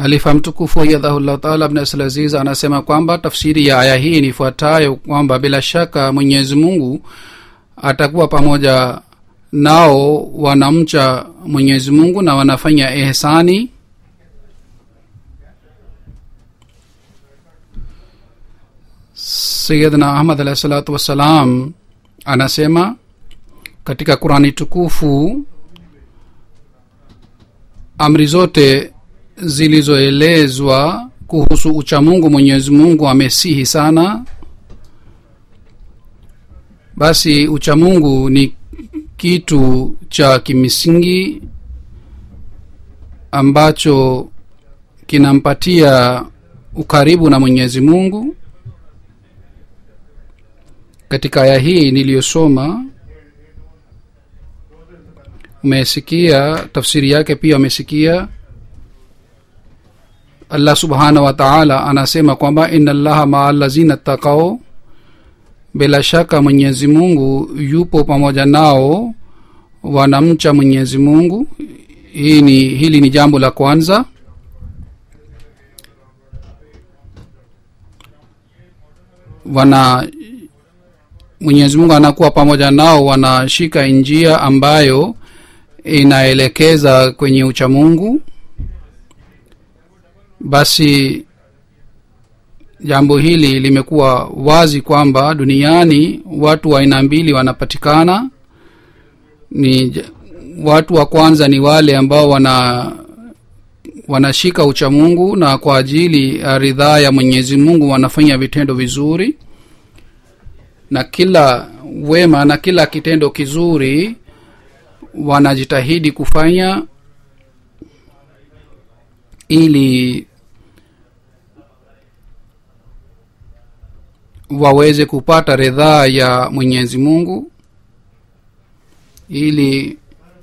halifa mtukufu ayadhahullah taala abn aziz anasema kwamba tafsiri ya aya hii nifuatayo kwamba bila shaka mwenyezi mungu atakuwa pamoja nao wanamcha mwenyezi mungu na wanafanya ehsani sayidna ahmad alahi salatu wassalam anasema katika qurani tukufu amri zote zilizoelezwa kuhusu uchamungu mwenyezi mungu amesihi sana basi uchamungu ni kitu cha kimisingi ambacho kinampatia ukaribu na mwenyezi mungu katika aya hii niliyosoma umesikia tafsiri yake pia umesikia allah subhanahu wa taala anasema kwamba ina llaha maa lazina takao bila shaka mwenyezi mungu yupo pamoja nao wanamcha mwenyezi mungu hii ni hili ni jambo la kwanza wana mwenyezi mungu anakuwa pamoja nao wanashika njia ambayo inaelekeza kwenye uchamungu basi jambo hili limekuwa wazi kwamba duniani watu wa aina mbili wanapatikana ni watu wa kwanza ni wale ambao wana wanashika uchamungu na kwa ajili ya ridhaa ya mwenyezi mungu wanafanya vitendo vizuri na kila wema na kila kitendo kizuri wanajitahidi kufanya ili waweze kupata ridhaa ya mwenyezi mungu ili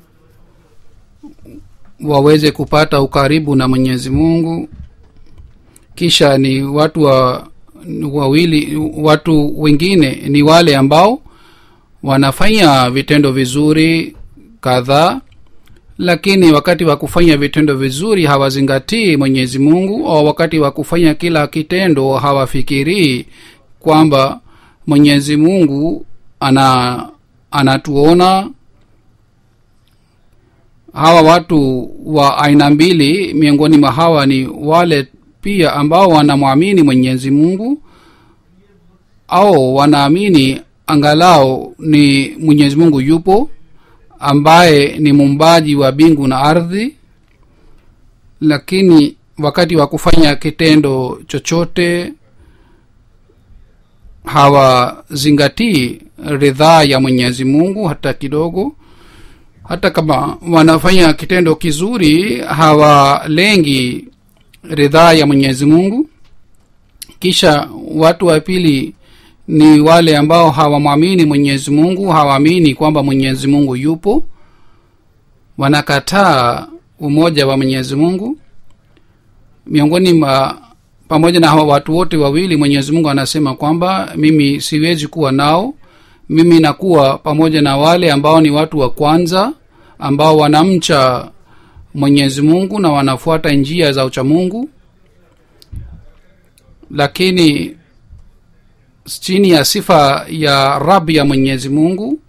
waweze kupata ukaribu na mwenyezi mungu kisha ni watu wa wawili watu wengine ni wale ambao wanafanya vitendo vizuri kadhaa lakini wakati wa kufanya vitendo vizuri hawazingatii mwenyezi mungu au wakati wa kufanya kila kitendo hawafikirii kwamba mwenyezi mungu ana anatuona hawa watu wa aina mbili miongoni mwa hawa ni wale pia ambao wanamwamini mwenyezi mungu au wanaamini angalau ni mwenyezi mungu yupo ambaye ni muumbaji wa bingu na ardhi lakini wakati wa kufanya kitendo chochote hawazingatii ridhaa ya mwenyezi mungu hata kidogo hata kama wanafanya kitendo kizuri hawalengi ridhaa ya mwenyezi mungu kisha watu wa pili ni wale ambao hawamwamini mwenyezi mungu hawaamini kwamba mwenyezi mungu yupo wanakataa umoja wa mwenyezi mungu miongoni mwa pamoja na hawa watu wote wawili mwenyezi mungu anasema kwamba mimi siwezi kuwa nao mimi nakuwa pamoja na wale ambao ni watu wa kwanza ambao wanamcha mwenyezi mungu na wanafuata njia za uchamungu lakini chini ya sifa ya rab ya mwenyezi mungu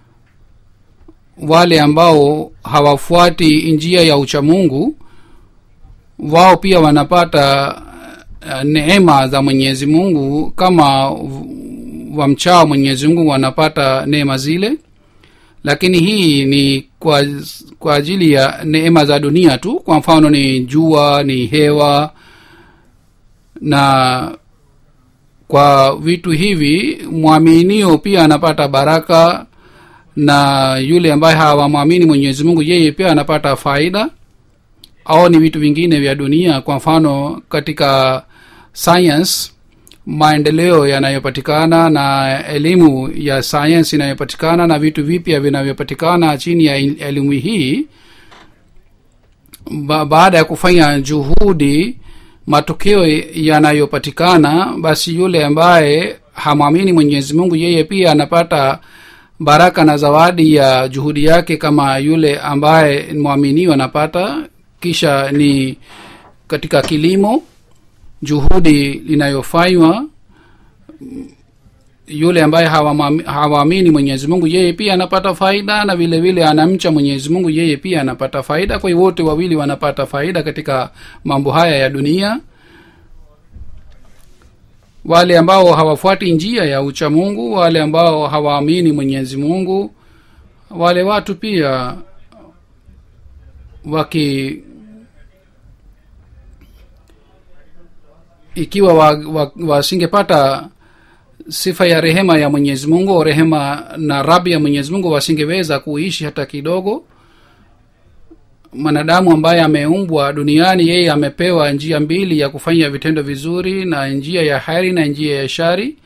wale ambao hawafuati njia ya uchamungu wao pia wanapata uh, neema za mwenyezi mungu kama wamchao mwenyezi mungu wanapata neema zile lakini hii ni kwa kwa ajili ya neema za dunia tu kwa mfano ni jua ni hewa na kwa vitu hivi mwaminio pia anapata baraka na yule ambaye hawamwamini mwenyezi mungu yeye pia anapata faida au ni vitu vingine vya dunia kwa mfano katika science maendeleo yanayopatikana na elimu ya sayansi inayopatikana na vitu vipya vinavyopatikana chini ya elimu hii ba- baada ya kufanya juhudi matokeo yanayopatikana basi yule ambaye hamwamini mwenyezi mungu yeye pia anapata baraka na zawadi ya juhudi yake kama yule ambaye mwaminiwa anapata kisha ni katika kilimo juhudi linayofanywa yule ambaye hawamwami- hawaamini mwenyezi mungu yeye pia anapata faida na vile vile anamcha mwenyezi mungu yeye pia anapata faida kwa hiyo wote wawili wanapata faida katika mambo haya ya dunia wale ambao hawafuati njia ya ucha mungu wale ambao hawaamini mwenyezi mungu wale watu pia waki ikiwa wasingepata wa, wa sifa ya rehema ya mwenyezi mungu au rehema na rabi ya mwenyezi mungu wasingeweza kuishi hata kidogo mwanadamu ambaye ameumbwa duniani yeye amepewa njia mbili ya kufanya vitendo vizuri na njia ya heri na njia ya shari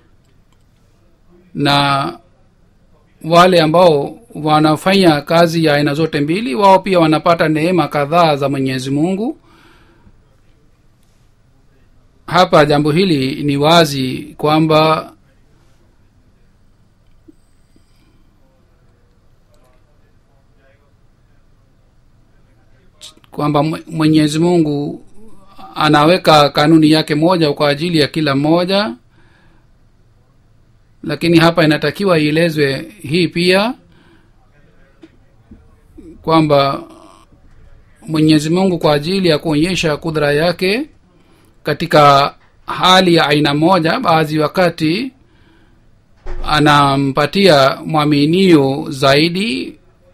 na wale ambao wanafanya kazi ya aina zote mbili wao pia wanapata neema kadhaa za mwenyezi mungu hapa jambo hili ni wazi kwamba kwamba Mwe- mwenyezi mungu anaweka kanuni yake moja kwa ajili ya kila mmoja lakini hapa inatakiwa ielezwe hii pia kwamba mwenyezi mungu kwa ajili ya kuonyesha kudra yake katika hali ya aina moja baadhi wakati anampatia mwaminio zaidi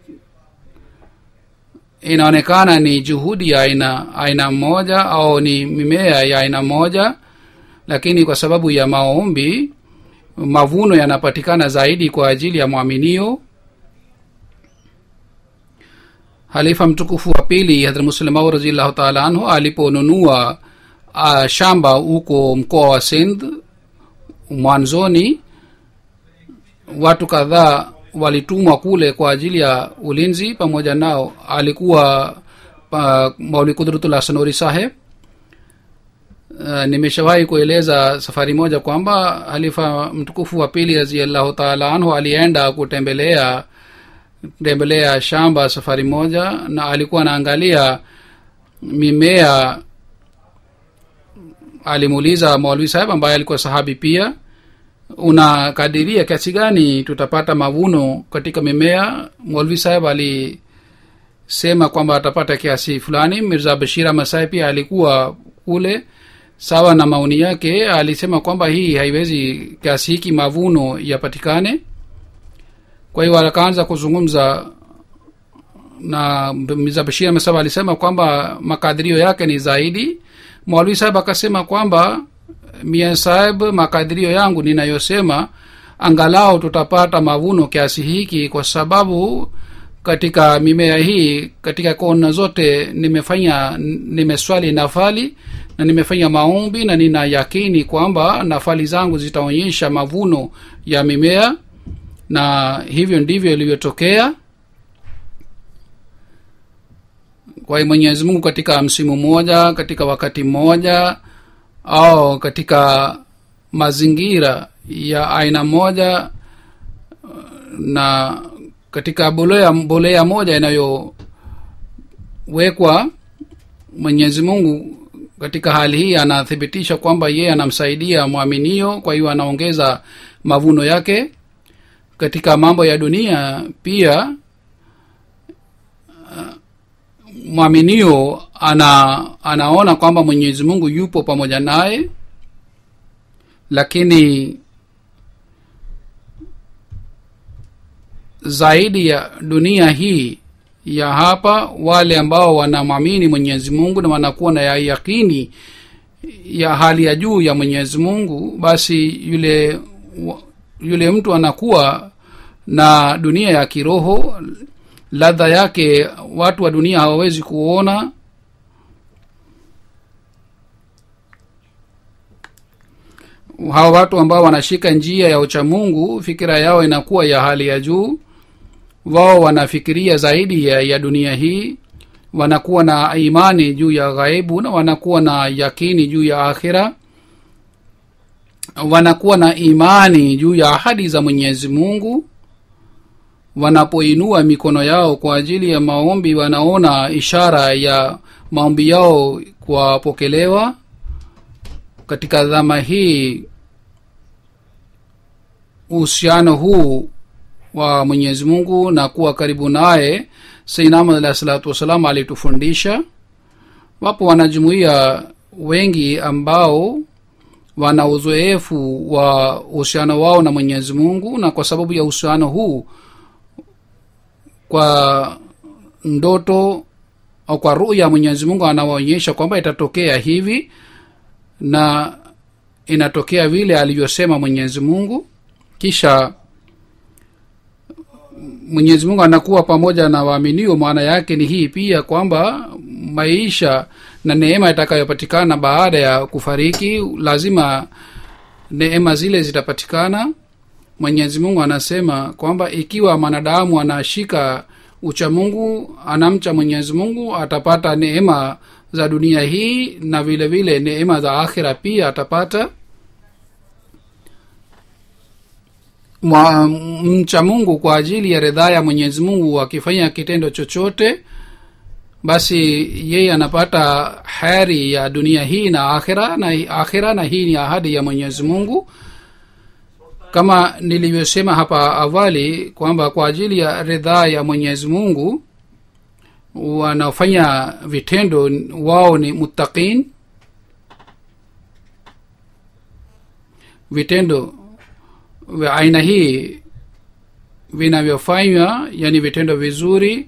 inaonekana ni juhudi ya aina aina moja au ni mimea ya aina moja lakini kwa sababu ya maombi mavuno yanapatikana zaidi kwa ajili ya mwaminio halifa mtukufu wa pili hadrat muslimau raziallahu taala anhu aliponunua uh, shamba huko mkoa wa sindh mwanzoni watu kadhaa walitumwa kule kwa ajili ya ulinzi pamoja nao alikuwa uh, mauli kudrutullah sanori saheb uh, nimeshawahi kueleza safari moja kwamba halifa mtukufu wa pili raziallahu taala anhu alienda kutembelea tembelea shamba safari moja na alikuwa anaangalia mimea alimuuliza maulvi saheb ambaye alikuwa sahabi pia unakadiria kiasi gani tutapata mavuno katika mimea maulvi saheb alisema kwamba atapata kiasi fulani mirza bashir masai pia alikuwa kule sawa na maoni yake alisema kwamba hii haiwezi kiasi hiki mavuno yapatikane kwa hiyo akaanza kuzungumza na mirza bashir masaba alisema kwamba makadirio yake ni zaidi mwalwi saheb akasema kwamba mia saheb makadirio yangu ninayosema angalau tutapata mavuno kiasi hiki kwa sababu katika mimea hii katika kona zote nimefanya nimeswali nafali na nimefanya maombi na nina yakini kwamba nafali zangu zitaonyesha mavuno ya mimea na hivyo ndivyo ilivyotokea kwa hiyo mwenyezi mungu katika msimu mmoja katika wakati mmoja au katika mazingira ya aina moja na katika bolea bolea moja inayowekwa mwenyezi mungu katika hali hii anathibitisha kwamba yeye anamsaidia mwaminio kwa hiyo anaongeza mavuno yake katika mambo ya dunia pia mwaminio ana anaona kwamba mwenyezi mungu yupo pamoja naye lakini zaidi ya dunia hii ya hapa wale ambao wanamwamini mwenyezi mungu na wanakuwa na ya yakini ya hali ya juu ya mwenyezi mungu basi yule yule mtu anakuwa na dunia ya kiroho ladha yake watu wa dunia hawawezi kuona hawa watu ambao wanashika njia ya uchamungu fikira yao inakuwa ya hali ya juu wao wanafikiria zaidi ya, ya dunia hii wanakuwa na imani juu ya ghaibu na wanakuwa na yakini juu ya akhira wanakuwa na imani juu ya ahadi za mwenyezi mungu wanapoinua mikono yao kwa ajili ya maombi wanaona ishara ya maombi yao kuwapokelewa katika dhama hii uhusiano huu wa mwenyezi mungu na kuwa karibu naye sainamad alahi salatu wassalam alitufundisha wapo wanajumuia wengi ambao wana uzoefu wa uhusiano wao na mwenyezi mungu na kwa sababu ya uhusiano huu kwa ndoto au kwa ruya mwenyezi mungu anawaonyesha kwamba itatokea hivi na inatokea vile alivyosema mwenyezi mungu kisha mwenyezi mungu anakuwa pamoja na waaminio maana yake ni hii pia kwamba maisha na neema itakayopatikana baada ya kufariki lazima neema zile zitapatikana mwenyezi mungu anasema kwamba ikiwa mwanadamu anashika ucha mungu anamcha mwenyezi mungu atapata neema za dunia hii na vile vile neema za akhira pia atapata Mwa, mcha mungu kwa ajili ya ridhaa ya mwenyezi mungu akifanya kitendo chochote basi yeye anapata heri ya dunia hii na akhira na akhira na hii ni ahadi ya mwenyezi mungu kama nilivyosema hapa awali kwamba kwa ajili ya ridhaa ya mwenyezi mungu wanaofanya vitendo wao ni muttaqin vitendo vya aina hii vinavyofanywa yani vitendo vizuri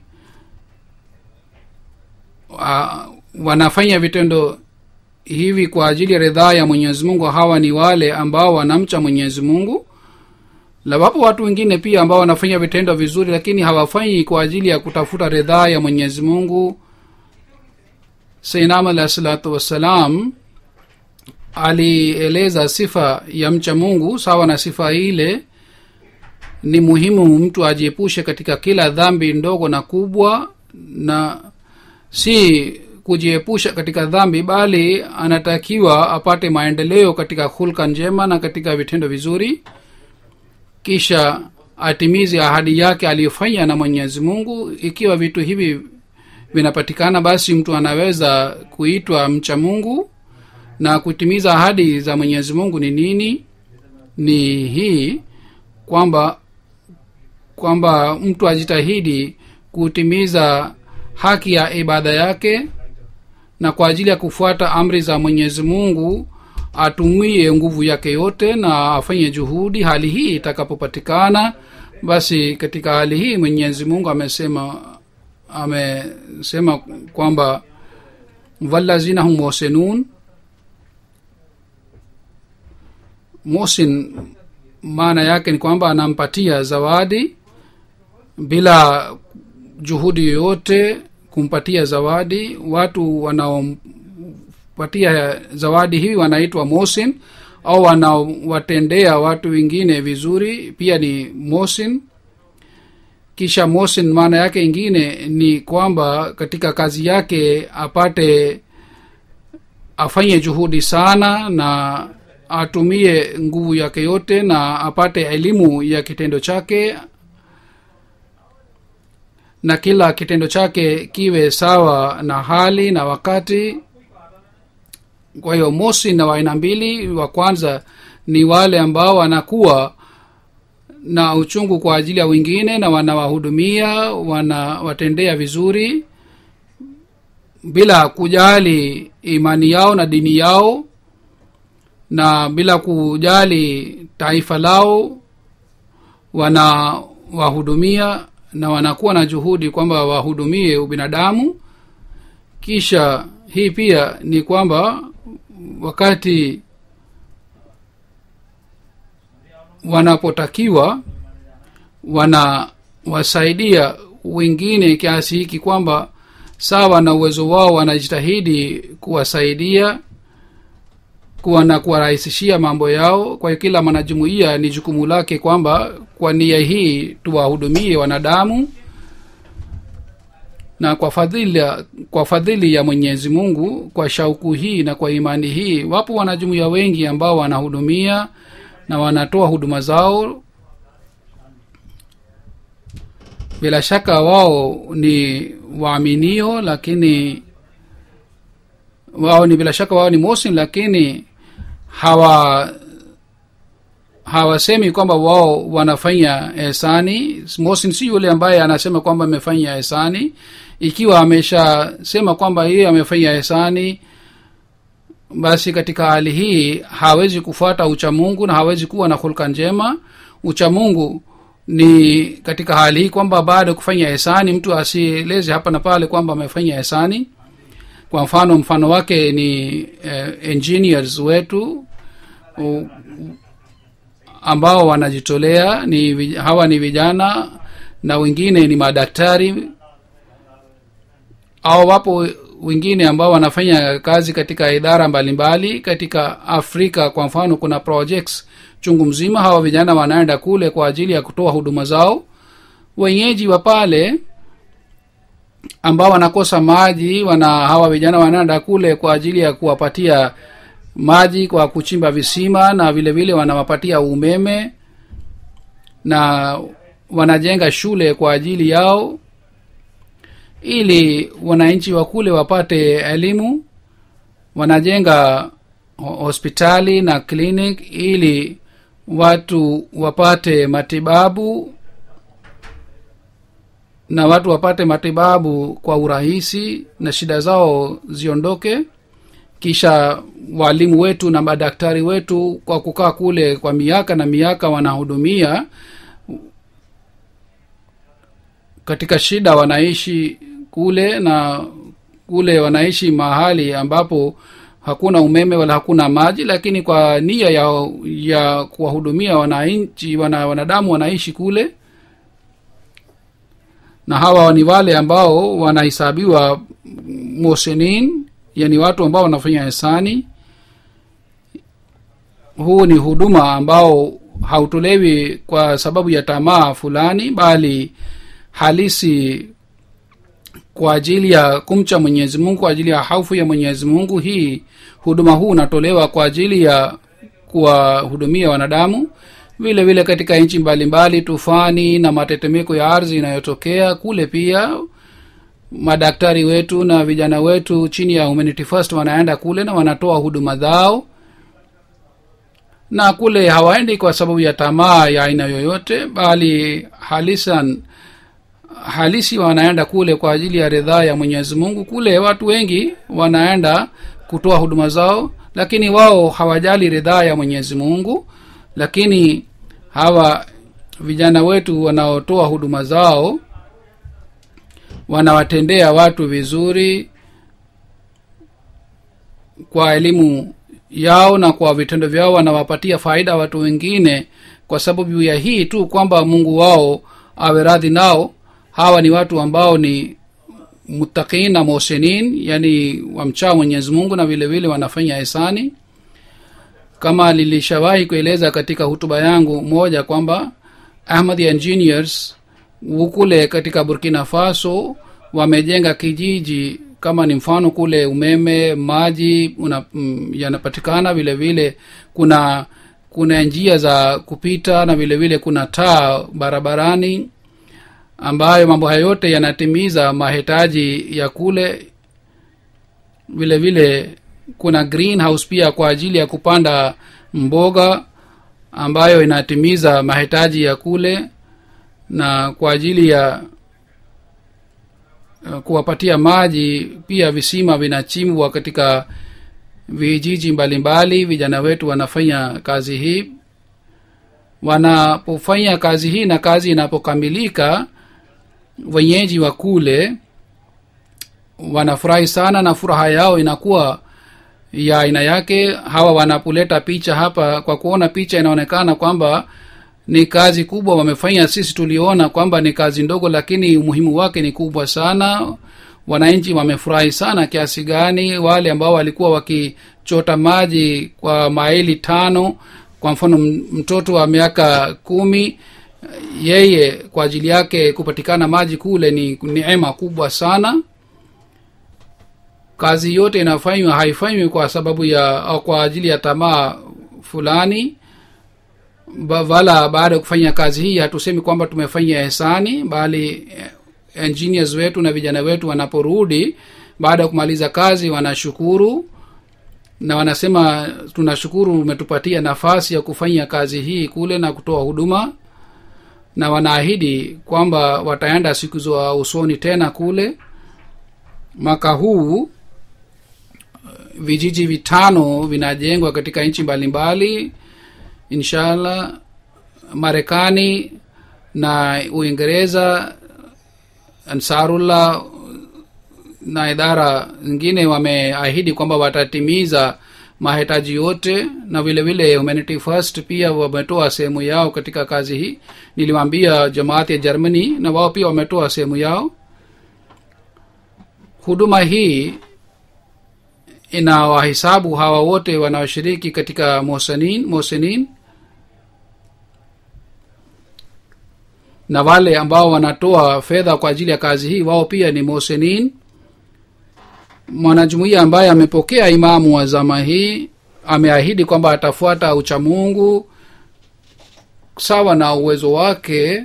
uh, wanafanya vitendo hivi kwa ajili ya ridhaa ya mwenyezi mungu hawa ni wale ambao wanamcha mwenyezi mungu na wapo watu wengine pia ambao wanafanya vitendo vizuri lakini hawafanyi kwa ajili ya kutafuta ridhaa ya mwenyezi mungu sainam alahi salatu wassalam alieleza sifa ya mcha mungu sawa na sifa ile ni muhimu mtu ajiepushe katika kila dhambi ndogo na kubwa na si kujiepusha katika dhambi bali anatakiwa apate maendeleo katika hulka njema na katika vitendo vizuri kisha atimize ahadi yake aliyofanya na mwenyezi mungu ikiwa vitu hivi vinapatikana basi mtu anaweza kuitwa mcha mungu na kutimiza ahadi za mwenyezi mungu ni nini ni hii kwamba kwamba mtu ajitahidi kutimiza haki ya ibada yake na kwa ajili ya kufuata amri za mwenyezi mungu atumie nguvu yake yote na afanye juhudi hali hii itakapopatikana basi katika hali hii mwenyezi mungu amesema amesema kwamba walazina hum mosenun mosin maana yake ni kwamba anampatia zawadi bila juhudi yoyote kumpatia zawadi watu wanaompatia zawadi hii wanaitwa mosin au wanaowatendea watu wengine vizuri pia ni mosin kisha mosin maana yake ingine ni kwamba katika kazi yake apate afanye juhudi sana na atumie nguvu yake yote na apate elimu ya kitendo chake na kila kitendo chake kiwe sawa na hali na wakati kwa hiyo mosi na waaina mbili wa kwanza ni wale ambao wanakuwa na uchungu kwa ajili ya wengine na wanawahudumia wanawatendea vizuri bila kujali imani yao na dini yao na bila kujali taifa lao wanawahudumia na wanakuwa na juhudi kwamba wahudumie ubinadamu kisha hii pia ni kwamba wakati wanapotakiwa wanawasaidia wengine kiasi hiki kwamba sawa na uwezo wao wanajitahidi kuwasaidia kuwa na kuwarahisishia mambo yao kwa hiyo kila mwanajumuiya ni jukumu lake kwamba kwa nia hii tuwahudumie wanadamu na kwa fadhili kwa fadhili ya mwenyezi mungu kwa shauku hii na kwa imani hii wapo wanajumuiya wengi ambao wanahudumia na wanatoa huduma zao bila shaka wao ni waaminio lakini wao ni bila shaka wao ni mosin lakini hawa hawasemi kwamba wao wanafanya ehsani mosin si yule ambaye anasema kwamba amefanya ehsani ikiwa ameshasema kwamba yeye amefanya ehsani basi katika hali hii hawezi kufuata uchamungu na hawezi kuwa na hulka njema uchamungu ni katika hali hii kwamba baada ya kufanya ehsani mtu asieleze hapa na pale kwamba amefanya ehsani kwa mfano mfano wake ni eh, engineers wetu u, ambao wanajitolea ni vi- hawa ni vijana na wengine ni madaktari au wapo wengine ambao wanafanya kazi katika idara mbalimbali mbali. katika afrika kwa mfano kuna projects chungu mzima hawa vijana wanaenda kule kwa ajili ya kutoa huduma zao wenyeji wa pale ambao wanakosa maji wana hawa vijana wanaenda kule kwa ajili ya kuwapatia maji kwa kuchimba visima na vile vile wanawapatia umeme na wanajenga shule kwa ajili yao ili wananchi wa kule wapate elimu wanajenga ho- hospitali na clinic ili watu wapate matibabu na watu wapate matibabu kwa urahisi na shida zao ziondoke kisha walimu wetu na madaktari wetu kwa kukaa kule kwa miaka na miaka wanahudumia katika shida wanaishi kule na kule wanaishi mahali ambapo hakuna umeme wala hakuna maji lakini kwa nia ya ya kuwahudumia wananchi wana, wanadamu wanaishi kule na hawa ni wale ambao wanahesabiwa mosenin yani watu ambao wanafanya hisani huu ni huduma ambao hautolewi kwa sababu ya tamaa fulani bali halisi kwa ajili ya kumcha mwenyezi mungu kwa ajili ya haufu ya mwenyezi mungu hii huduma huu unatolewa kwa ajili ya kuwahudumia wanadamu vile vile katika nchi mbalimbali tufani na matetemeko ya ardhi inayotokea kule pia madaktari wetu na vijana wetu chini ya humanity first wanaenda kule na wanatoa huduma zao na kule hawaendi kwa sababu ya tamaa ya aina yoyote bali halisan halisi wanaenda kule kwa ajili ya ridhaa ya mwenyezi mungu kule watu wengi wanaenda kutoa huduma zao lakini wao hawajali ridhaa ya mwenyezi mungu lakini hawa vijana wetu wanaotoa huduma zao wanawatendea watu vizuri kwa elimu yao na kwa vitendo vyao wanawapatia faida watu wengine kwa sababu ya hii tu kwamba mungu wao awe radhi nao hawa ni watu ambao ni mutakin na mosenin yani wamchaa mwenyezi mungu na vile vile wanafanya hisani kama lilishawahi kueleza katika hutuba yangu moja kwamba ahmad engineers kule katika burkina faso wamejenga kijiji kama ni mfano kule umeme maji una, mm, yanapatikana vile vile kuna kuna njia za kupita na vile vile kuna taa barabarani ambayo mambo hayo yote yanatimiza mahitaji ya kule vile vile kuna greenhouse pia kwa ajili ya kupanda mboga ambayo inatimiza mahitaji ya kule na kwa ajili ya uh, kuwapatia maji pia visima vinachimbwa katika vijiji mbalimbali vijana wetu wanafanya kazi hii wanapofanya kazi hii na kazi inapokamilika wenyeji wa kule wanafurahi sana na furaha yao inakuwa ya aina yake hawa wanapoleta picha hapa kwa kuona picha inaonekana kwamba ni kazi kubwa wamefanya sisi tuliona kwamba ni kazi ndogo lakini umuhimu wake ni kubwa sana wananchi wamefurahi sana kiasi gani wale ambao walikuwa wakichota maji kwa maili tano kwa mfano mtoto wa miaka kumi yeye kwa ajili yake kupatikana maji kule ni neema kubwa sana kazi yote inafanywa haifanywi kwa sababu ya au kwa ajili ya tamaa fulani ba, wala baada ya kufanya kazi hii hatusemi kwamba tumefanya hisani bali engineers wetu na vijana wetu wanaporudi baada ya kumaliza kazi wanashukuru na wanasema tunashukuru umetupatia nafasi ya kufanya kazi hii kule na kutoa huduma na wanaahidi kwamba wataenda siku za usoni tena kule mwaka huu vijiji vitano vinajengwa katika nchi mbalimbali inshallah marekani na uingereza ansarullah na idara zingine wameahidi kwamba watatimiza mahitaji yote na vile vile humanity first pia wametoa sehemu yao katika kazi hii niliwaambia jamaati ya germany na wao pia wametoa sehemu yao huduma hii ina wahisabu hawa wote wanaoshiriki katika mosenin mosenin na wale ambao wanatoa fedha kwa ajili ya kazi hii wao pia ni mosenin mwanajumuiya ambaye amepokea imamu wa zama hii ameahidi kwamba atafuata uchamungu sawa na uwezo wake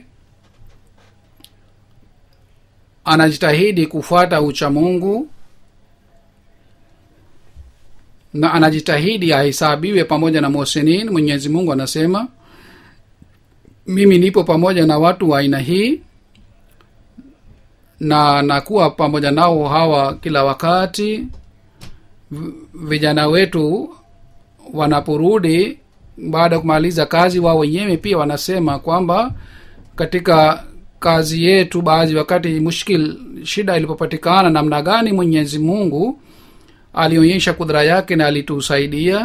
anajitahidi kufuata uchamungu na anajitahidi ahesabiwe pamoja na mosenin mwenyezi mungu anasema mimi nipo pamoja na watu wa aina hii na nakuwa pamoja nao hawa kila wakati vijana wetu wanaporudi baada ya kumaliza kazi wao wenyewe pia wanasema kwamba katika kazi yetu baadhi wakati mushkil shida ilipopatikana namna gani mwenyezi mungu alionyesha kudhara yake na alitusaidia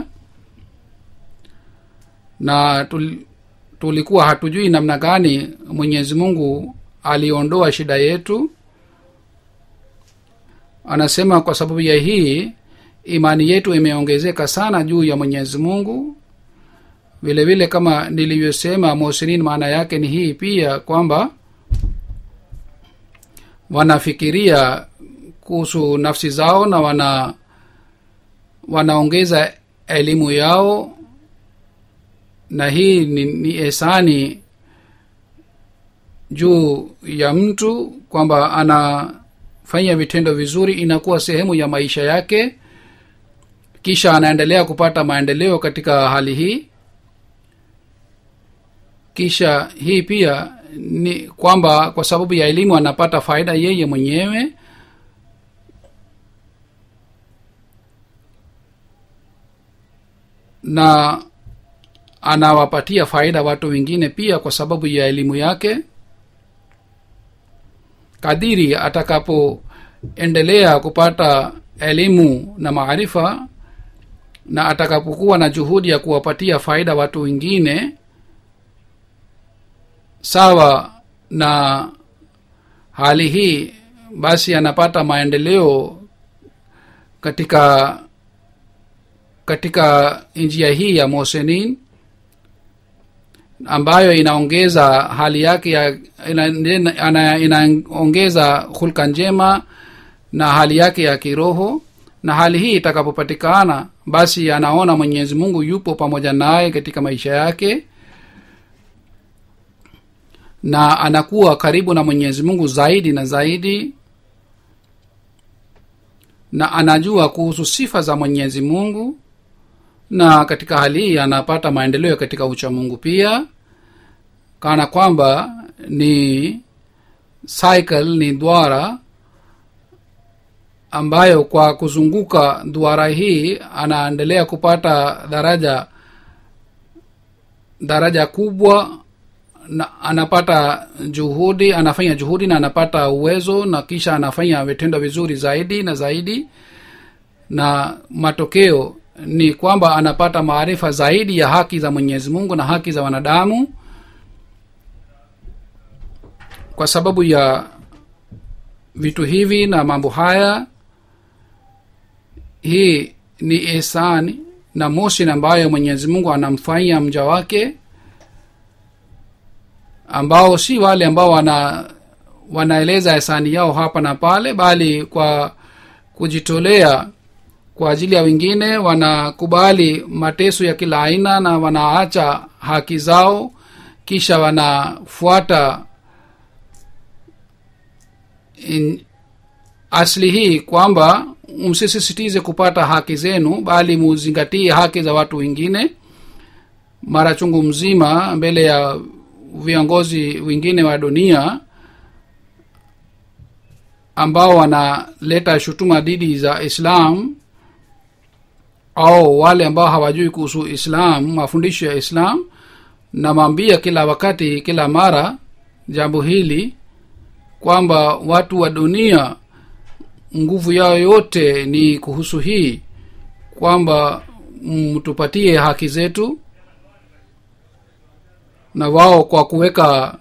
na tul, tulikuwa hatujui namna gani mwenyezi mungu aliondoa shida yetu anasema kwa sababu ya hii imani yetu imeongezeka sana juu ya mwenyezi mungu vile vile kama nilivyosema mosinin maana yake ni hii pia kwamba wanafikiria kuhusu nafsi zao na wana wanaongeza elimu yao na hii ni, ni esani juu ya mtu kwamba anafanya vitendo vizuri inakuwa sehemu ya maisha yake kisha anaendelea kupata maendeleo katika hali hii kisha hii pia ni kwamba kwa sababu ya elimu anapata faida yeye mwenyewe na anawapatia faida watu wengine pia kwa sababu ya elimu yake kadiri atakapoendelea kupata elimu na maarifa na atakapokuwa na juhudi ya kuwapatia faida watu wengine sawa na hali hii basi anapata maendeleo katika katika njia hii ya mosenin ambayo inaongeza hali yake ya ina, inaongeza hulka njema na hali yake ya kiroho na hali hii itakapopatikana basi anaona mwenyezi mungu yupo pamoja naye katika maisha yake na anakuwa karibu na mwenyezi mungu zaidi na zaidi na anajua kuhusu sifa za mwenyezi mungu na katika hali hii anapata maendeleo katika uchamungu pia kana kwamba ni cycle ni dwara ambayo kwa kuzunguka duara hii anaendelea kupata daraja daraja kubwa na anapata juhudi anafanya juhudi na anapata uwezo na kisha anafanya vitendo vizuri zaidi na zaidi na matokeo ni kwamba anapata maarifa zaidi ya haki za mwenyezi mungu na haki za wanadamu kwa sababu ya vitu hivi na mambo haya hii ni ihsani na mosin ambayo mwenyezi mungu anamfanyia mja wake ambao si wale ambao wana wanaeleza hisani yao hapa na pale bali kwa kujitolea kwa ajili ya wengine wanakubali mateso ya kila aina na wanaacha haki zao kisha wanafuata in, asli hii kwamba msisisitize kupata haki zenu bali muzingatie haki za watu wengine mara chungu mzima mbele ya viongozi wengine wa dunia ambao wanaleta shutuma dhidi za islam au wale ambao hawajui kuhusu islam mafundisho ya islam namwambia kila wakati kila mara jambo hili kwamba watu wa dunia nguvu yao yote ni kuhusu hii kwamba mtupatie haki zetu na wao kwa kuweka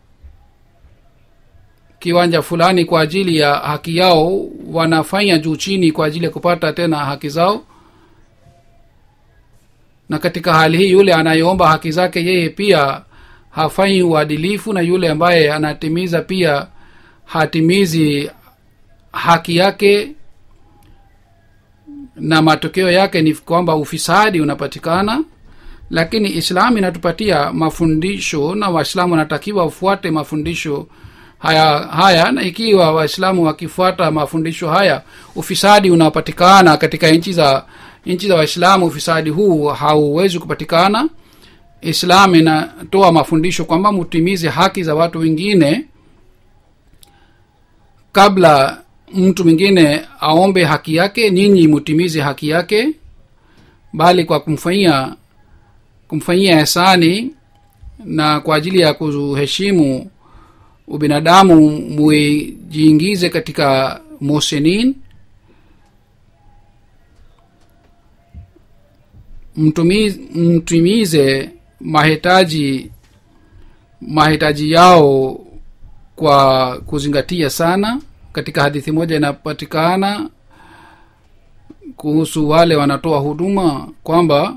kiwanja fulani kwa ajili ya haki yao wanafanya juu chini kwa ajili ya kupata tena haki zao na katika hali hii yule anayeomba haki zake yeye pia hafanyi uadilifu na yule ambaye anatimiza pia hatimizi haki yake na matokeo yake ni kwamba ufisadi unapatikana lakini islam inatupatia mafundisho na waislamu wanatakiwa wafuate mafundisho haya haya na ikiwa waislamu wakifuata mafundisho haya ufisadi unapatikana katika nchi za nchi za waislamu ufisadi huu hauwezi kupatikana islam inatoa mafundisho kwamba mutimize haki za watu wengine kabla mtu mwingine aombe haki yake nyinyi mutimize haki yake bali kwa kumfanyia kumfanyia hisani na kwa ajili ya kuheshimu ubinadamu mujiingize katika mosenin mtumize, mtimize mahitaji mahitaji yao kwa kuzingatia sana katika hadithi moja inapatikana kuhusu wale wanatoa huduma kwamba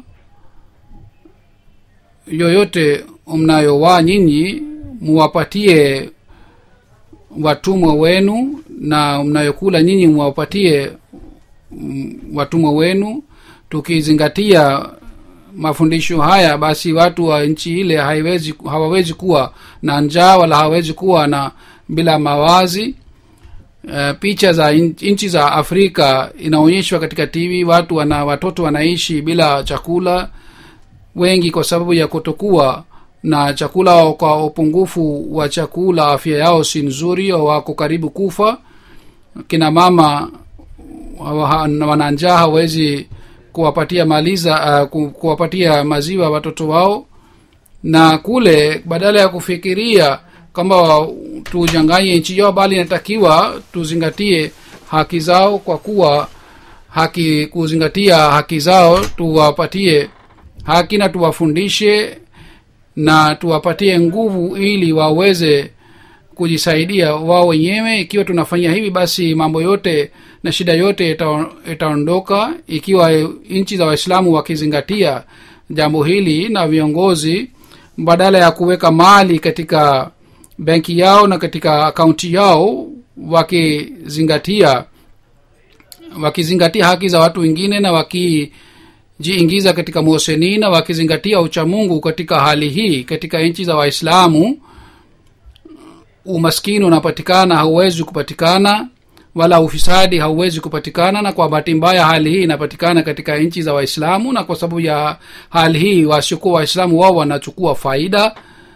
yoyote mnayowaa nyinyi muwapatie watumwa wenu na mnayokula nyinyi muwapatie watumwa wenu tukizingatia mafundisho haya basi watu wa nchi ile haiwezi hawawezi kuwa na njaa wala hawawezi kuwa na bila mawazi uh, picha za nchi za afrika inaonyeshwa katika tv watu wana watoto wanaishi bila chakula wengi kwa sababu ya kutokuwa na chakula kwa upungufu wa chakula afya yao si nzuri wako karibu kufa kina mama wana njaa hawezi kuwapatia maliza uh, kuwapatia maziwa watoto wao na kule badala ya kufikiria kwamba tujanganye nchi yao bali inatakiwa tuzingatie haki zao kwa kuwa haki kuzingatia haki zao tuwapatie haki na tuwafundishe na tuwapatie nguvu ili waweze kujisaidia wao wenyewe ikiwa tunafanya hivi basi mambo yote na shida yote itaondoka ikiwa nchi za waislamu wakizingatia jambo hili na viongozi badala ya kuweka mali katika benki yao na katika akaunti yao wakizingatia wakizingatia haki za watu wengine na wakijiingiza katika moseni na wakizingatia uchamungu katika hali hii katika nchi za waislamu umaskini unapatikana hauwezi kupatikana wala ufisadi hauwezi kupatikana na kwa bahati mbaya hali hii inapatikana katika nchi za waislamu na kwa sababu ya hali hii wasiokuwa waislamu wao wanachukua faida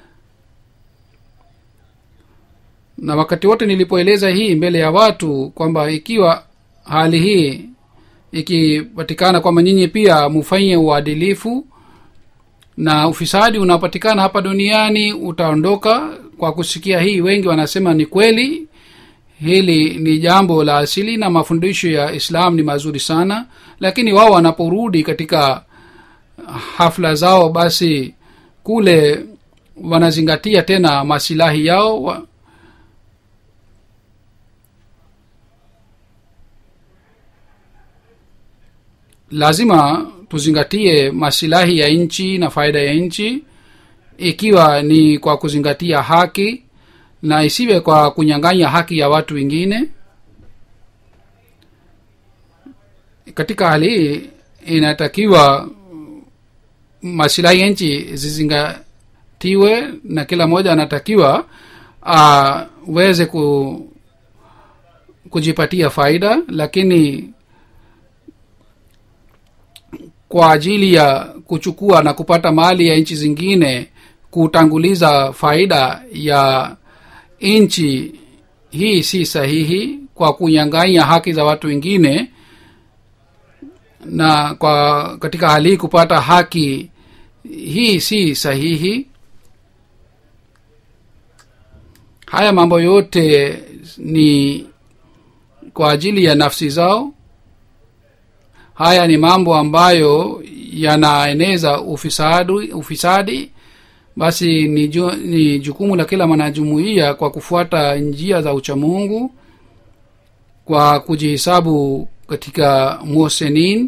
na wakati wote nilipoeleza hii mbele ya watu kwamba ikiwa hali hii ikipatikana kwamba nyinyi pia mufanye uadilifu na ufisadi unapatikana hapa duniani utaondoka kwa kusikia hii wengi wanasema ni kweli hili ni jambo la asili na mafundisho ya islam ni mazuri sana lakini wao wanaporudi katika hafla zao basi kule wanazingatia tena masilahi yao wa, lazima tuzingatie masilahi ya nchi na faida ya nchi ikiwa ni kwa kuzingatia haki na isiwe kwa kunyang'anya haki ya watu wengine katika hali hii inatakiwa masilahi ya nchi zizingatiwe na kila mmoja anatakiwa aweze ku kujipatia faida lakini kwa ajili ya kuchukua na kupata mali ya nchi zingine kutanguliza faida ya nchi hii si sahihi kwa kunyang'anya haki za watu wengine na kwa katika hali hii kupata haki hii si sahihi haya mambo yote ni kwa ajili ya nafsi zao haya ni mambo ambayo yanaeneza ufisadi, ufisadi basi ni, ju, ni jukumu la kila mwanajumuiya kwa kufuata njia za uchamungu kwa kujihesabu katika musenin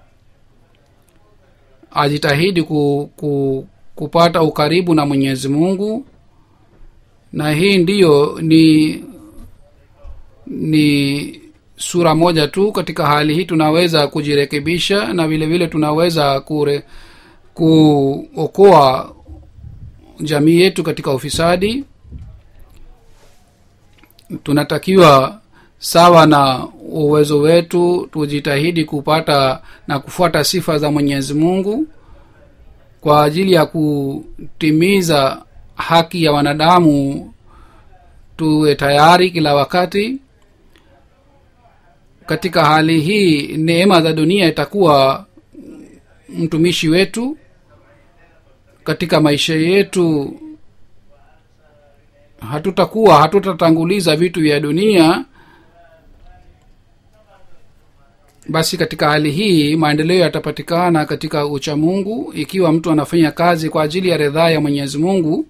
ajitahidi ku, ku, kupata ukaribu na mwenyezi mungu na hii ndiyo ni ni sura moja tu katika hali hii tunaweza kujirekebisha na vile vile tunaweza kure, kuokoa jamii yetu katika ufisadi tunatakiwa sawa na uwezo wetu tujitahidi kupata na kufuata sifa za mwenyezi mungu kwa ajili ya kutimiza haki ya wanadamu tuwe tayari kila wakati katika hali hii neema za dunia itakuwa mtumishi wetu katika maisha yetu hatutakuwa hatutatanguliza vitu vya dunia basi katika hali hii maendeleo yatapatikana katika uchamungu ikiwa mtu anafanya kazi kwa ajili ya ridhaa ya mwenyezi mungu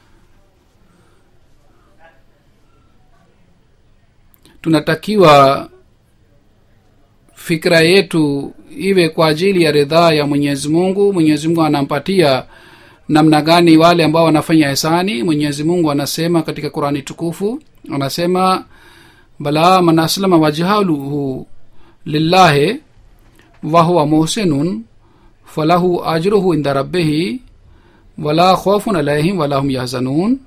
tunatakiwa fikira yetu iwe kwa ajili ya ridhaa ya mwenyezi mungu mwenyezi mungu anampatia namna gani wale ambao wanafanya hisani mwenyezi mungu anasema katika qurani tukufu anasema bala man aslama wajhaluhu lillahi wahuwa muhsinun falahu ajruhu inda rabbihi wala khofun alaihim wala hum yahzanun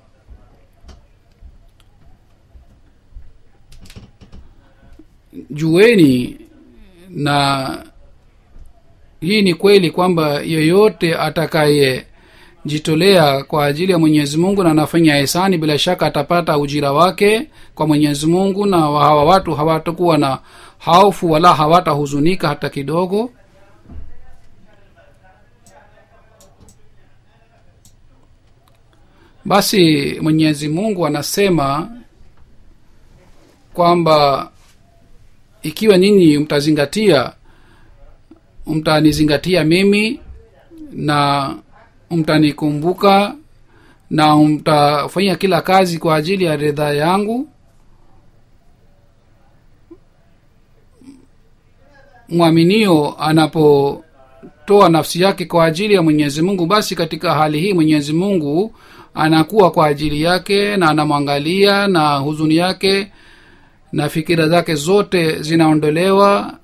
jueni na hii ni kweli kwamba yeyote atakaye jitolea kwa ajili ya mwenyezi mungu na anafanya hisani bila shaka atapata ujira wake kwa mwenyezi mungu na hawa watu hawatakuwa na haufu wala hawatahuzunika hata kidogo basi mwenyezi mungu anasema kwamba ikiwa nyinyi mtazingatia mtanizingatia mimi na mtanikumbuka na mtafanya kila kazi kwa ajili ya ridhaa yangu mwaminio anapotoa nafsi yake kwa ajili ya mwenyezi mungu basi katika hali hii mwenyezi mungu anakuwa kwa ajili yake na anamwangalia na huzuni yake na fikira zake zote zinaondolewa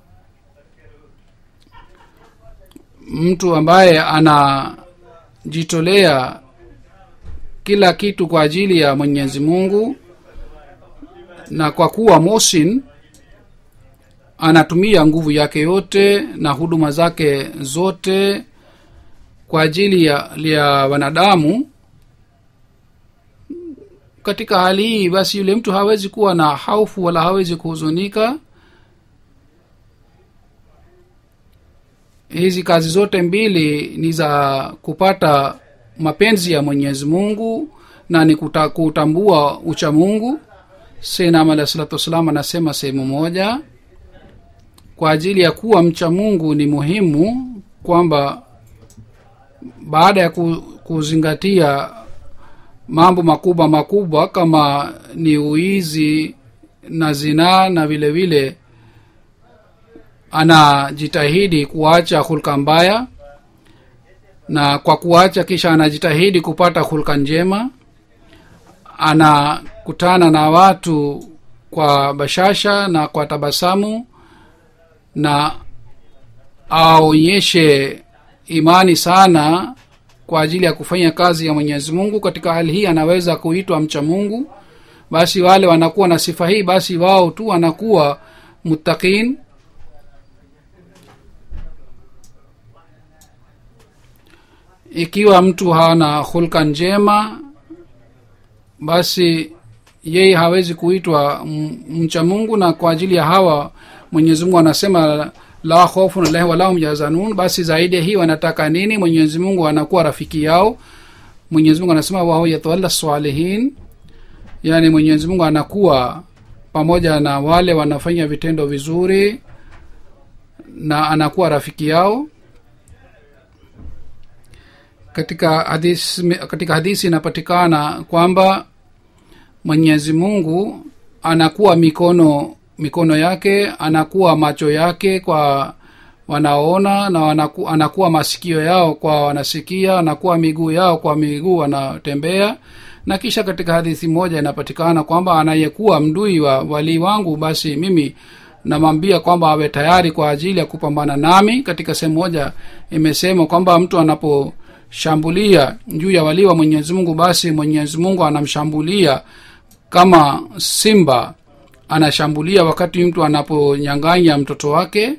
mtu ambaye anajitolea kila kitu kwa ajili ya mwenyezi mungu na kwa kuwa mosin anatumia nguvu yake yote na huduma zake zote kwa ajili ya, ya wanadamu katika hali hii basi yule mtu hawezi kuwa na haufu wala hawezi kuhuzunika hizi kazi zote mbili ni za kupata mapenzi ya mwenyezi mungu na ni kuta, kutambua ucha mungu senam alahi salatu wassalam anasema sehemu moja kwa ajili ya kuwa mcha mungu ni muhimu kwamba baada ya kuzingatia mambo makubwa makubwa kama ni uizi na zinaa na vile vile anajitahidi kuacha hulka mbaya na kwa kuacha kisha anajitahidi kupata hulka njema anakutana na watu kwa bashasha na kwa tabasamu na aonyeshe imani sana kwa ajili ya kufanya kazi ya mwenyezi mungu katika hali hii anaweza kuitwa mcha mungu basi wale wanakuwa na sifa hii basi wao tu wanakuwa muttaqin ikiwa mtu hana hulka njema basi yeye hawezi kuitwa m- mcha mungu na kwa ajili ya hawa mwenyezi mungu anasema la khofun alahi walahum yazanun basi zaidi ya hii wanataka nini mwenyezi mungu anakuwa rafiki yao mwenyezi mungu anasema wao yatawalla salihin yaani mwenyezi mungu anakuwa pamoja na wale wanafanya vitendo vizuri na anakuwa rafiki yao katika hadisi, katika hadisi inapatikana kwamba mwenyezi mungu anakuwa mikono mikono yake anakuwa macho yake kwa wanaona na wanaku, anakuwa masikio yao kwa wanasikia anakuwa miguu yao kwa miguu wanatembea na kisha katika hadithi moja inapatikana kwamba anayekuwa mdui wa walii wangu basi mimi namwambia kwamba awe tayari kwa ajili ya kupambana nami katika sehemu moja imesema kwamba mtu anaposhambulia juu ya walii wa mwenyezi mungu basi mwenyezi mungu anamshambulia kama simba anashambulia wakati mtu anaponyanganya mtoto wake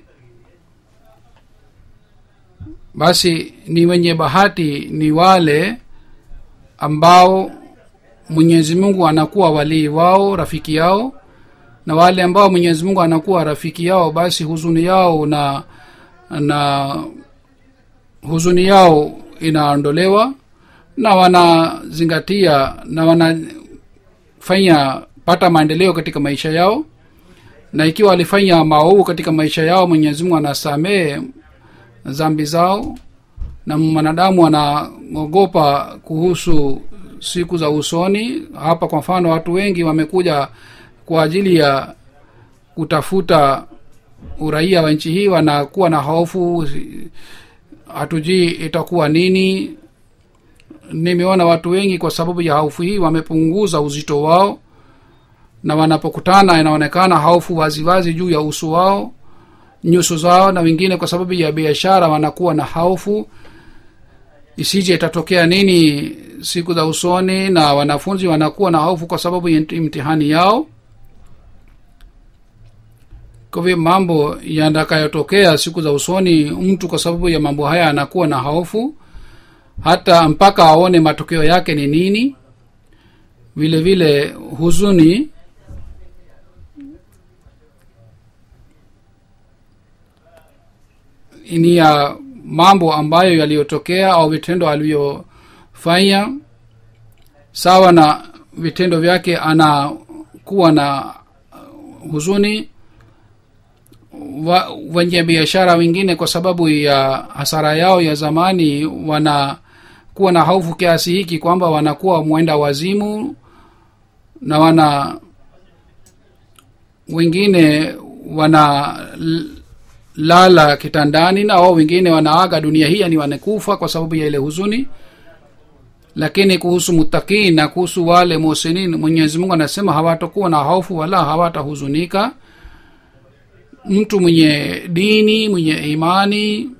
basi ni wenye bahati ni wale ambao mwenyezi mungu anakuwa walii wao rafiki yao na wale ambao mwenyezi mungu anakuwa rafiki yao basi huzuni yao na na huzuni yao inaondolewa na wanazingatia na wanafanya pata maendeleo katika maisha yao na ikiwa walifanya maovu katika maisha yao mwenyezi mungu anasamehe zambi zao na mwanadamu anaogopa kuhusu siku za usoni hapa kwa mfano watu wengi wamekuja kwa ajili ya kutafuta uraia wa nchi hii wanakuwa na hofu hatujui itakuwa nini nimeona watu wengi kwa sababu ya hofu hii wamepunguza uzito wao na wanapokutana inaonekana hofu waziwazi juu ya uso wao nyuso zao na wengine kwa sababu ya biashara wanakuwa na hofu isije itatokea nini siku za usoni na wanafunzi wanakuwa na hofu kwa sababu ya mtihani yao kwa hivyo mambo yatakayotokea siku za usoni mtu kwa sababu ya mambo haya anakuwa na hofu hata mpaka aone matokeo yake ni nini vile vile huzuni ni ya mambo ambayo yaliyotokea au vitendo alivyofanya sawa na vitendo vyake anakuwa na huzuni wa, wenye biashara wengine kwa sababu ya hasara yao ya zamani wanakuwa na hofu kiasi hiki kwamba wanakuwa mwenda wazimu na wana wengine wana lala kitandani na wao wengine wanaaga dunia hii yani wanakufa kwa sababu ya ile huzuni lakini kuhusu mutakin na kuhusu wale musinin mwenyezi mungu anasema hawatakuwa na hofu wala hawatahuzunika mtu mwenye dini mwenye imani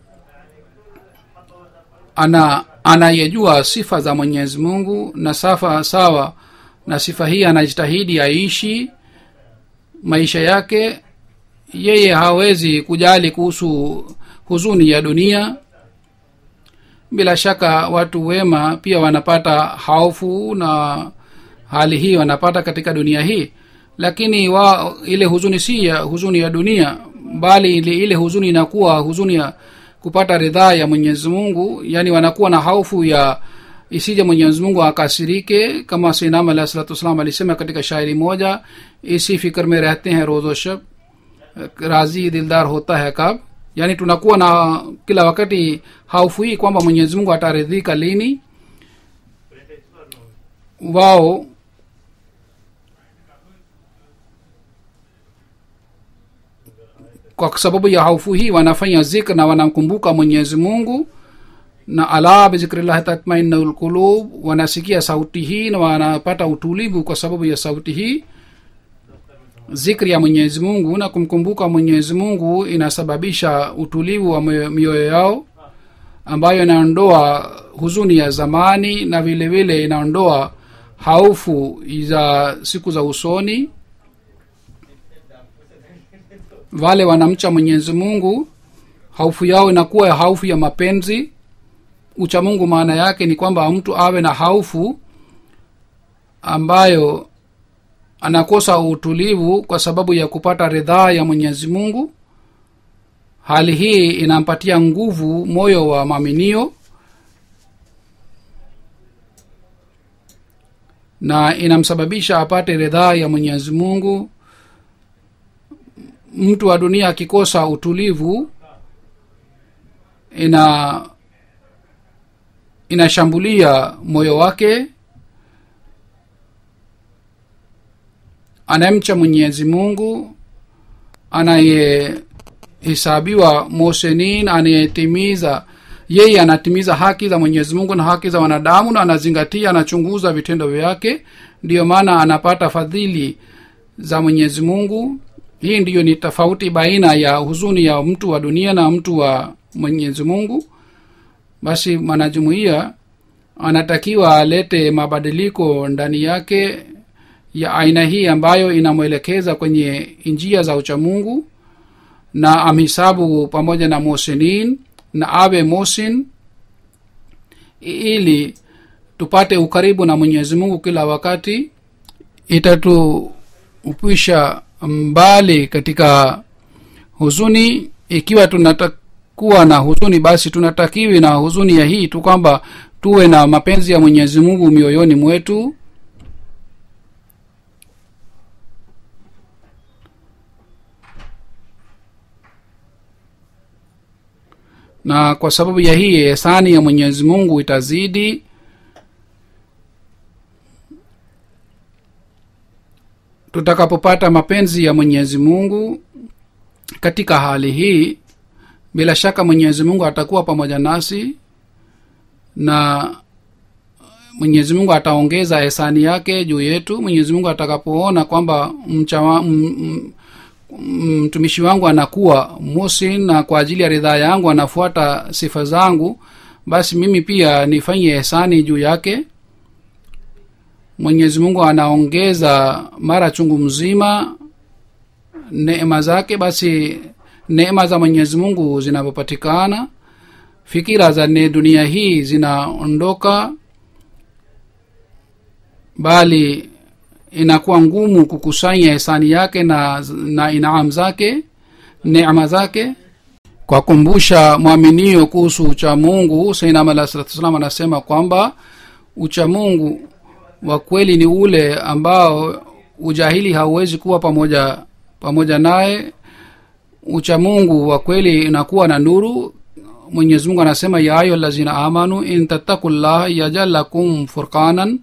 ana anayejua sifa za mwenyezi mungu na safa sawa na sifa hii anajitahidi aishi maisha yake yeye hawezi kujali kuhusu huzuni ya dunia bila shaka watu wema pia wanapata hofu na hali hii wanapata katika dunia hii lakini wa ile huzuni si ya huzuni ya dunia bali ile, ile huzuni inakuwa huzuni ya kupata ridhaa ya mwenyezi mungu yaani wanakuwa na hofu ya isije mwenyezi mungu akasirike kama sinam alah salatu wassalam alisema katika shairi moja isi fikr में रहते हैं रोजो शब राजी दिलदार होता है कब yaani tunakuwa na kila wakati haufu hii kwamba mwenyezi mungu ataridhika lini wao kwa sababu ya haufu hii wanafanya zikr na wanamkumbuka mwenyezi mungu na ala bizikrillahi tatmainu lqulub wanasikia sauti hii na wanapata utulivu kwa sababu ya sauti hii zikri ya mwenyezi mungu na kumkumbuka mwenyezi mungu inasababisha utulivu wa mioyo yao ambayo inaondoa huzuni ya zamani na vile vile inaondoa haufu za siku za usoni wale wanamcha mwenyezi mungu haufu yao inakuwa haufu ya mapenzi uchamungu maana yake ni kwamba mtu awe na haufu ambayo anakosa utulivu kwa sababu ya kupata ridhaa ya mwenyezi mungu hali hii inampatia nguvu moyo wa maaminio na inamsababisha apate ridhaa ya mwenyezi mungu mtu wa dunia akikosa utulivu ina inashambulia moyo wake anayemcha mwenyezi mungu anayehesabiwa mosenin anayetimiza yeye anatimiza haki za mwenyezi mungu na haki za wanadamu na anazingatia anachunguza vitendo vyake ndiyo maana anapata fadhili za mwenyezi mungu hii ndiyo ni tofauti baina ya huzuni ya mtu wa dunia na mtu wa mwenyezi mungu basi mwanajumuiya anatakiwa alete mabadiliko ndani yake ya aina hii ambayo inamwelekeza kwenye njia za uchamungu na amhisabu pamoja na mosinin na awe mosin ili tupate ukaribu na mwenyezi mungu kila wakati itatupisha mbali katika huzuni ikiwa tunatakuwa na huzuni basi tunatakiwi na huzuni ya hii tu kwamba tuwe na mapenzi ya mwenyezi mungu mioyoni mwetu na kwa sababu ya hii ehsani ya mwenyezi mungu itazidi tutakapopata mapenzi ya mwenyezi mungu katika hali hii bila shaka mwenyezi mungu atakuwa pamoja nasi na mwenyezi mungu ataongeza ehsani yake juu yetu mwenyezi mungu atakapoona kwamba mchawa, m, m, mtumishi wangu anakuwa musin na kwa ajili ya ridhaa yangu anafuata sifa zangu basi mimi pia nifanye ehsani juu yake mwenyezi mungu anaongeza mara chungu mzima neema zake basi neema za mwenyezi mungu zinapopatikana fikira za ne dunia hii zinaondoka bali inakuwa ngumu kukusanya hisani yake na na inaam zake neema zake kwa kumbusha mwaminio kuhusu uchamungu sainam alah salatu wassalam anasema kwamba uchamungu wa kweli ni ule ambao ujahili hauwezi kuwa pamoja pamoja naye uchamungu wa kweli inakuwa na nuru mwenyezi mungu anasema ya ayo lazina amanu in tattaku llah yajal lakum furqanan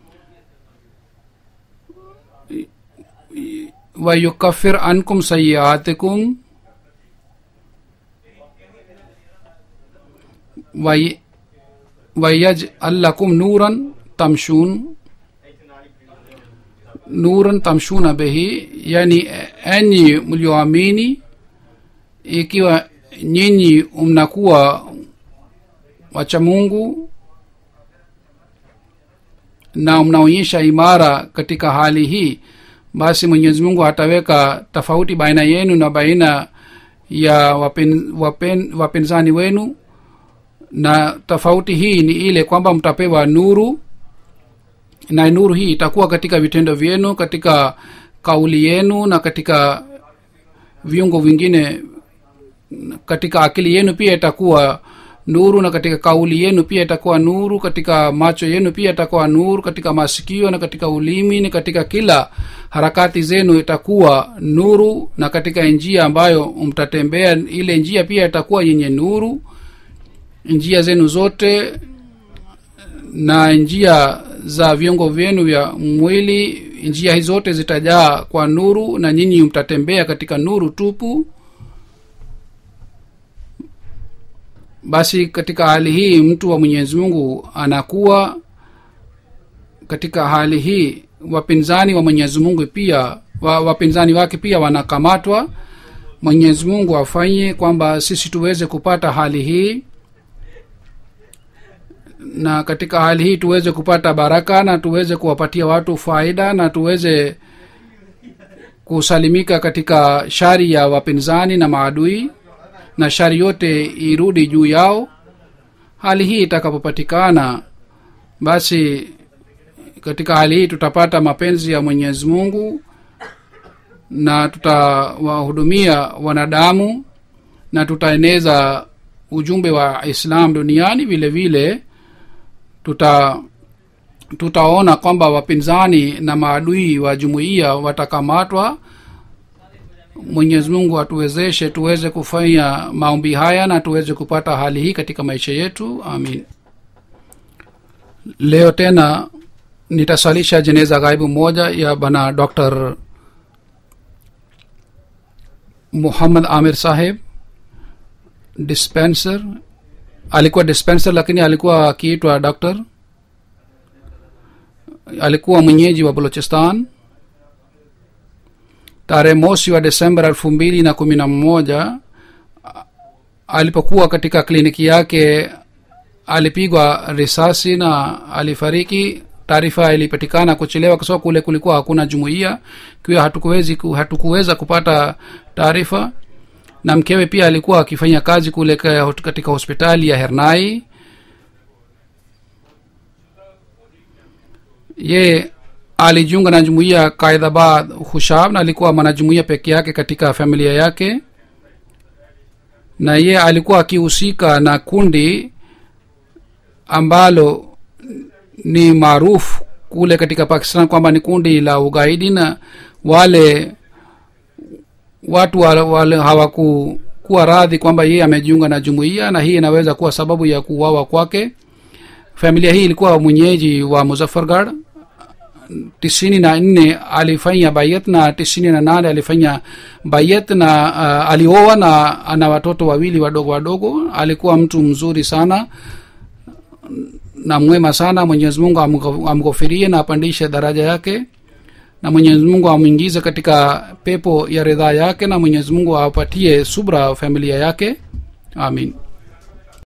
ويكفر عنكم سيئاتكم وي ويجعل لكم نورا تمشون nuran tamshuna bihi yani enyi mlioamini ikiwa nyinyi mnakuwa wacha mungu na mnaonyesha imara katika hali hii basi mwenyezi mungu ataweka tofauti baina yenu na baina ya wapen, wapen, wapinzani wenu na tofauti hii ni ile kwamba mtapewa nuru na nuru hii itakuwa katika vitendo vyenu katika kauli yenu na katika viungo vingine katika akili yenu pia itakuwa nuru na katika kauli yenu pia itakuwa nuru katika macho yenu pia itakuwa nuru katika masikio na katika ulimi na katika kila harakati zenu itakuwa nuru na katika njia ambayo mtatembea ile njia pia itakuwa yenye nuru njia zenu zote na njia za viungo vyenu vya mwili njia hizi zote zitajaa kwa nuru na nyinyi mtatembea katika nuru tupu basi katika hali hii mtu wa mwenyezi mungu anakuwa katika hali hii wapinzani wa mwenyezi mungu pia wa, wapinzani wake pia wanakamatwa mwenyezi mungu afanye kwamba sisi tuweze kupata hali hii na katika hali hii tuweze kupata baraka na tuweze kuwapatia watu faida na tuweze kusalimika katika shari ya wapinzani na maadui na shari yote irudi juu yao hali hii itakapopatikana basi katika hali hii tutapata mapenzi ya mwenyezi mungu na tutawahudumia wanadamu na tutaeneza ujumbe wa islam duniani vile vile tuta tutaona kwamba wapinzani na maadui wa jumuiya watakamatwa mwenyezi mungu atuwezeshe tuweze kufanya maombi haya na tuweze kupata hali hii katika maisha yetu amin leo tena nitasalisha jeneza ghaibu moja ya bana dr muhammad amir saheb dispenser alikuwa dispenser lakini alikuwa akiitwa doctor alikuwa mwenyeji wa balochistan tarehe mosi wa desemba elfu mbili na kumi na mmoja alipokuwa katika kliniki yake alipigwa risasi na alifariki taarifa ilipatikana kuchelewa kwa sababu kule kulikuwa hakuna jumuiya kiwa hatukuwezi hatukuweza kupata taarifa na mkewe pia alikuwa akifanya kazi kule katika hospitali ya hernai ye alijiunga na jumuiya kaidhabad hushab na alikuwa mwanajumuiya peke yake katika familia yake na ye alikuwa akihusika na kundi ambalo ni maarufu kule katika pakistan kwamba ni kundi la ugaidi na wale watu wale, wale hawakukuwa radhi kwamba yeye amejiunga na jumuiya na hii inaweza kuwa sababu ya kuuawa kwake familia hii ilikuwa mwenyeji wa muzaffargad tisini na nne alifanya bayat na tisini na nane alifanya bayat na uh, alioa na ana watoto wawili wadogo wadogo alikuwa mtu mzuri sana na mwema sana mwenyezi mungu amghofirie na apandishe daraja yake na mwenyezi mungu amwingize katika pepo ya ridhaa yake na mwenyezi mungu awapatie subra familia yake amin